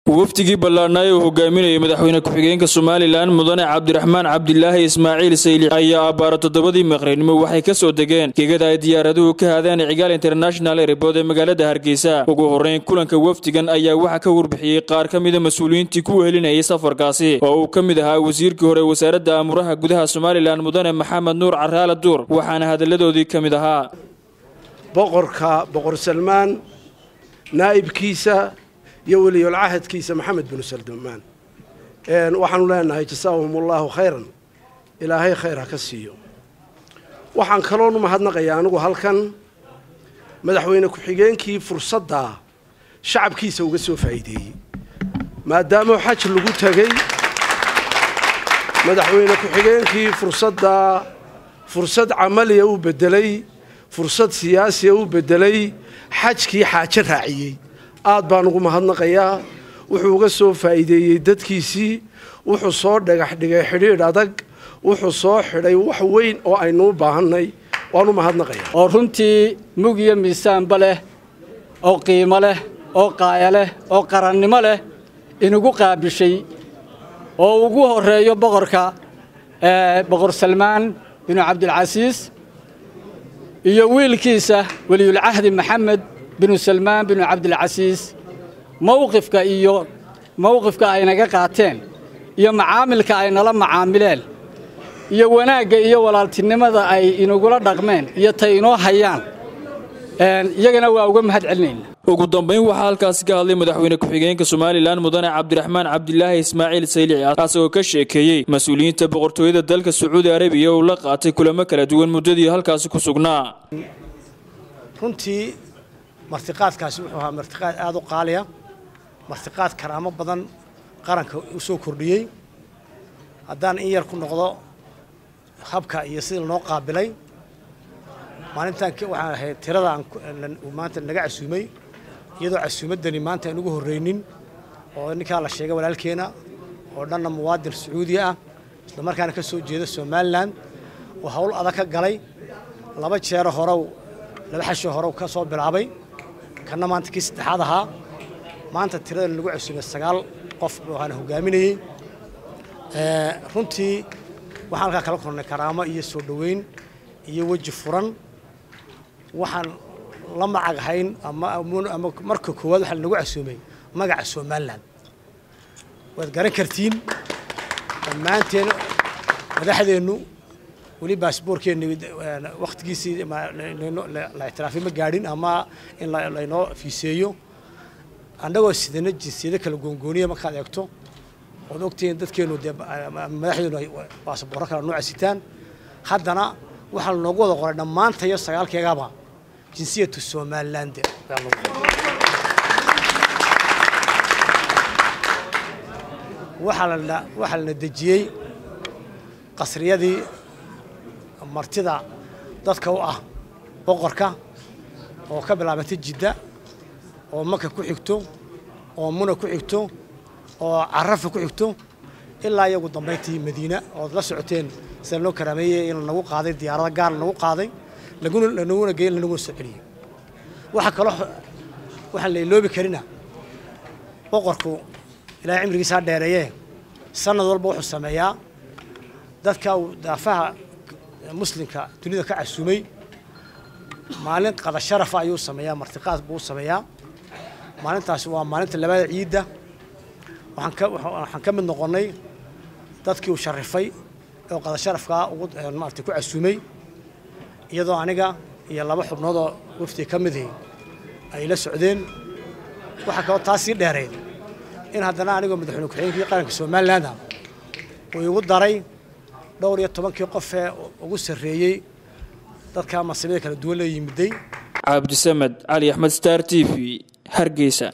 wafdigii ballaadhnaa uu hogaaminayay madaxweyne ku-xigeenka somalilan mudane cabdiraxmaan cabdilaahi ismaaciil sayli ayaa abbaaro toddobadii maqribnimo waxay ka soo degeen gegada ay diyaaraduhu ka haadeen cigaal international airbood ee magaalada hargeysa ugu horreyn kulanka wafdigan ayaa waxaa ka warbixiyey qaar ka mida mas-uuliyiintii ku wehelinayay safarkaasi oo uu ka mid ahaa wasiirkii hore wasaaradda amuraha gudaha somalilan mudane maxamed nuur caraala duur waxaana hadalladoodii ka mid ahaa boqorka boqor salmaan naa'ibkiisa iyo weliyolcahadkiisa maxamed binu salmaan waxaanu leenahay jasaahum allaahu khayran ilaahay khayr ha ka siiyo waxaan kaloonu mahadnaqayaa anigu halkan madaxweyne ku-xigeenkii fursaddaa shacabkiisa uga soo faa'iideeyey maadaama xaj lagu tegey madaxweyne ku-xigeenkii fursaddaa fursad camaliya u beddelay fursad siyaasiya u beddelay xajkii xaajo raaciyey aad baan ugu mahadnaqayaa wuxuu uga soo faa'iideeyey dadkiisii wuxuu soo dhagax dhigay xidhiidh adag wuxuu soo xidhay wax weyn oo aynu u baahannay waan u mahadnaqayaa oo runtii mug iyo miisaanba leh oo qiimo leh oo qaaya leh oo qarannimo leh inugu qaabishay oo ugu horreeyo boqorka boqor salmaan binu cabdilcasiis iyo wiilkiisa weliyulcahdi maxamed binu salmaan binu cabdilcasiis mowqifka iyo mowqifka ay naga qaateen iyo macaamilka ay nala macaamileen iyo wanaagga iyo walaaltinimada ay inagula dhaqmeen iyo tay inoo hayaan iyagana waa uga mahad celinayna ugu dambayn waxaa halkaasi ka hadlay madaxweyne ku-xigeenka somalilan mudane cabdiraxmaan cabdilaahi ismaaciil saylici asagoo ka sheekeeyey mas-uuliyiinta boqortooyada dalka sacuudi arabiya uu la qaatay kulamo kala duwan muddadii halkaasi ku sugnaa runtii martiqaadkaasi wuxuu ahaa martiqaad aada u qaaliya martiqaad karaamo badan qaranka u soo kordhiyey haddaan in yar ku noqdo habka iyo sidii lanoo qaabilay maalintan waxaan ahayd tirada maanta naga casuumay iyadoo casuumaddani maanta aan ugu horraynin oo ninkaa la sheegay walaalkeena oo dhanna muwaadin sacuudiya ah isla markaana ka soo jeeda somalilan oo hawl adag ka galay laba jeero horow laba xashoo horow ka soo bilaabay kanna maanta kii saddexaad ahaa maanta tirada lagu casuumay sagaal qof waxaana hogaaminayey runtii waxaan halkaa kala kornay karaamo iyo soo dhoweyn iyo weji furan waxaan la macaghayn ama marka koowaad waxaa lanagu casuumay magaca somalilan waad garan kartiin dhammaanteen madaxdeennu weli baasboorkeenni wakhtigiisii la ictiraafay ma gaadhin ama in laynoo fiiseeyo annagoo sidana jinsiyado kala goongooniya markaad eegto ood ogtihiin dadkeennu dee madaxdeenu ay baasboorro kala nooca sitaan haddana waxaa lanoogu wada qoray dhammaantayo sagaalkeegaba jinsiyatu somaliland waxaa lana dejiyey qasriyadii martida dadka u ah boqorka oo ka bilaabantay jidda oo maka ku xigto oo muna ku xigto oo carafa ku xigto ilaa iyagu dambayntii madiina ood la socoteen sida loo karaameeyey in lanagu qaaday diyaarada gaar lanagu qaaday lanaguna geey lanaguna soo celiyey waxaa kaloo waxaan la iloobi karina boqorku ilaahay cimrigiisaa dheereeyee sanad walba wuxuu sameeyaa dadka uu daafaha muslimka dunida ka casuumay maalin qada sharafa ayuu sameeyaa martiqaad buu sameeyaa maalintaasi waa maalinta labada ciidda waxaan ka mid noqonnay dadkii uu sharifay oo qada sharafkaa ugu maarata ku casuumay iyadoo aniga iyo laba xubnoodoo wafdi ka midii ay la socdeen waxaa kaloo taas sii dheereed in haddana anigoo madaxweyne ku-xigeenkii qaranka somalilandah uu igu daray dhowr iyo tobankii qofee ugu sarreeyey dadka masabida kala duwan la yimiday cabdisamed cali axmed star t v hargeysa